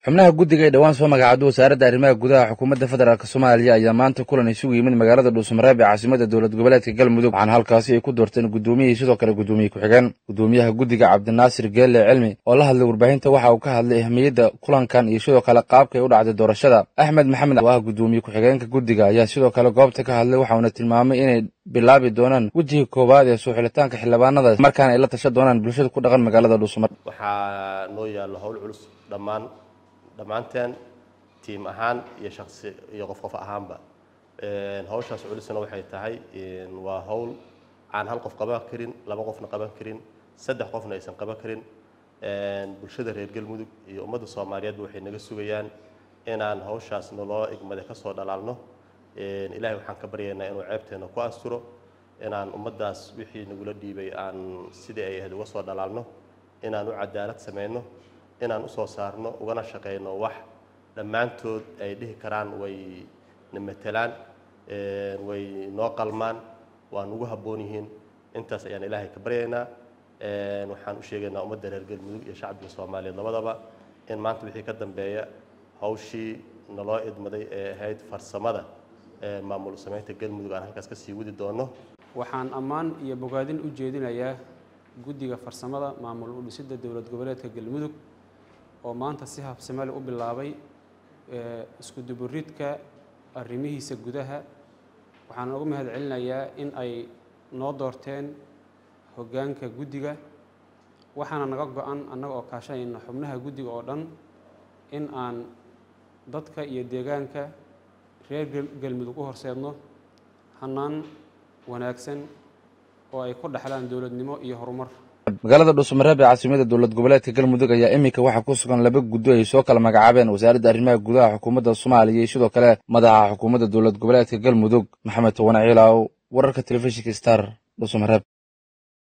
xubnaha guddiga ee dhowaan soo magacaabay wasaaradda arrimaha gudaha xukuumadda federaalk soomaaliya ayaa maanta kulan isugu yimid magaalada dhuusamareeb ee caasimada dowlad goboleedka galmudug waxaana halkaasi ay ku doorteen guddoomiyihii sidoo kale guddoomiye ku-xigeen guddoomiyaha guddiga cabdinaasir geelle cilmi oo la hadlay warbaahinta waxa uu ka hadlay ahmiyadda kulankan iyo sidoo kale qaabka ay u dhacday doorashada axmed maxamed oo ah guddoomiye ku-xigeenka guddiga ayaa sidoo kale goobta ka hadlay waxauna tilmaamay inay bilaabi doonaan wejiga koowaad ee soo xilitaanka xildhibaanada markaana ay la tashan doonaan bulshada ku dhaqan magaalada dhuusamareeb waxaa noo yaallo howl culus dhammaan dhammaanteen tiim ahaan iyo shaqsi iyo qof qof ahaanba hawshaas culisna waxay tahay waa howl aan hal qof qaban karin laba qofna qaban karin saddex qofna aysan qaban karin bulshada reer galmudug iyo ummadda soomaaliyeedba waxay naga sugayaan inaan hawshaas naloo igmade ka soo dhalaalno ilaahay waxaan ka baryaynaa inuu ceebteena ku asturo inaan ummaddaas wixii nagula dhiibay aan sidii ay ahayd uga soo dhalaalno inaan u cadaalad samayno inaan usoo saarno ugana shaqayno wax dhammaantood ay dhihi karaan way na matelaan way noo qalmaan waa nugu habboon yihiin intaas ayaan ilaahay ka baryaynaa waxaan u sheegaynaa ummadda reer galmudug iyo shacbiga soomaaliyeed labadaba in maanta wixii ka dambeeya hawshii naloo idmaday ee ahayd farsamada maamul samaynta galmudug aan halkaas ka sii wadi doono waxaan ammaan iyo bogaadin u jeedinayaa guddiga farsamada maamul u dhisidda dowlad goboleedka galmudug oo maanta si habsamali u bilaabay isku duburidka arrimihiisa gudaha waxaan uga mahad celinayaa in ay noo doorteen hoggaanka guddiga waxaana naga go-an annaga oo kaashanayna xubnaha guddiga oo dhan in aan dadka iyo deegaanka reer galmudug u horseedno hannaan wanaagsan oo ay ku dhexlaan dowladnimo iyo horumar magaalada dhuusamareeb ee caasimada dowlad goboleedka galmudug ayaa iminka waxaa ku sugan laba guddo ay soo kala magacaabeen wasaaradda arrimaha gudaha xukuumadda soomaaliya iyo sidoo kale madaxa xukuumadda dowlad goboleedka galmudug maxamed towane ciilaaw wararka telefishinka star dhuusamareeb